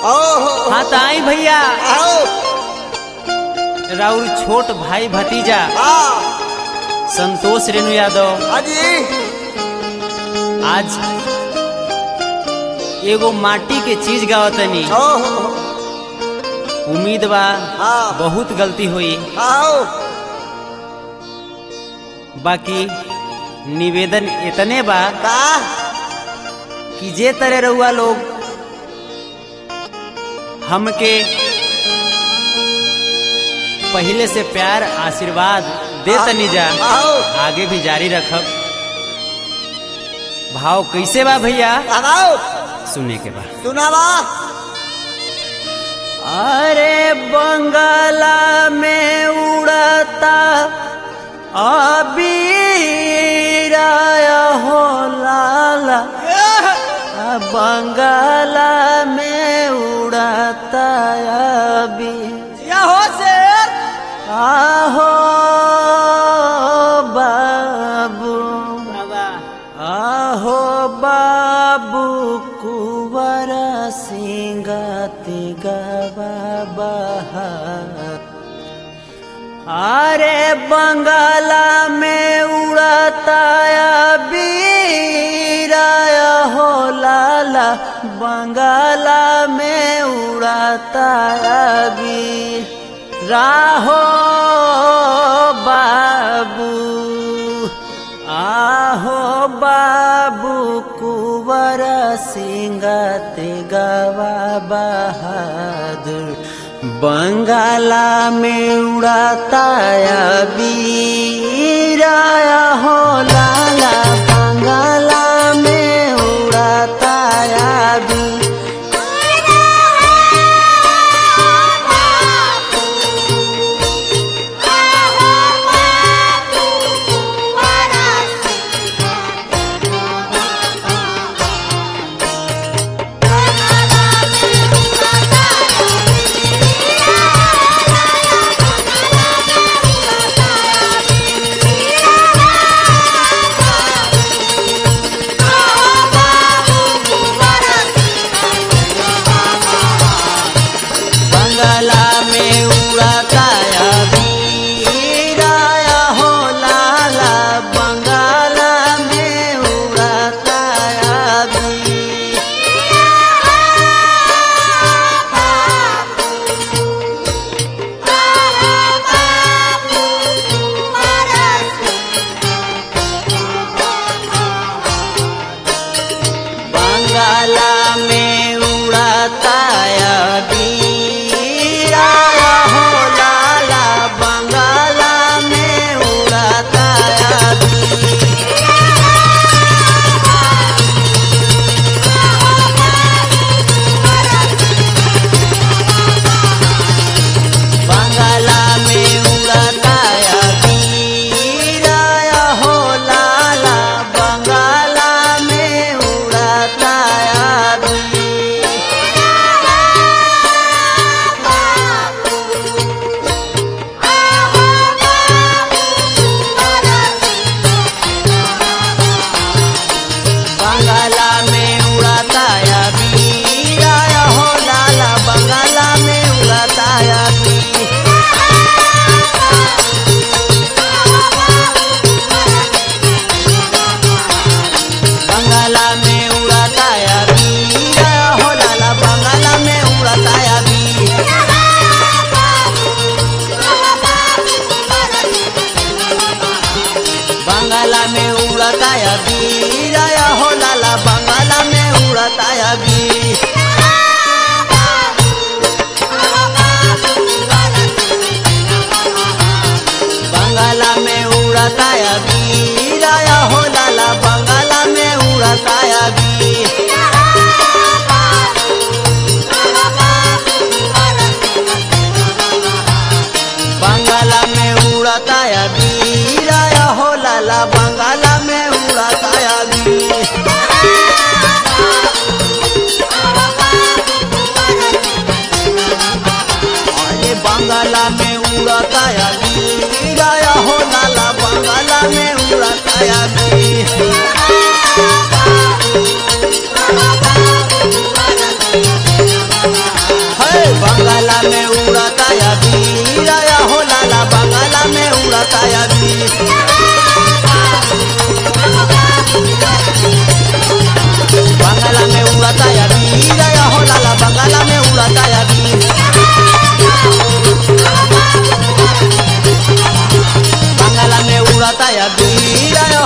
ओहो हाँ तो आई भैया आओ राउर छोट भाई भतीजा हाँ संतोष रेणु यादव हाजी आज एगो माटी के चीज गावतनी ओहो उम्मीद बा हाँ। बहुत गलती हुई आओ बाकी निवेदन इतने बा का कि जे तरह रहुआ लोग हमके पहले से प्यार आशीर्वाद दे तनी जा आओ आगे भी जारी रखब भाव कैसे बा भैया लगाओ सुने के बाद सुनावा अरे बंगाला में उड़ता अबीराया हो लाला आ बंगाला में उड़ता अबी या हो शेर आहो बाबू आहो बाबू कुवर सिंगति गवा बहार अरे बंगाला में उड़ता बीराया हो लाला बंगाला में उड़ता बी राहो बाबू आहो बाबू कुवर सिंगत गवा बहादुर बंगाला में उड़ाता बीराया हो लाला बंगाला में उड़ाता बी या बीर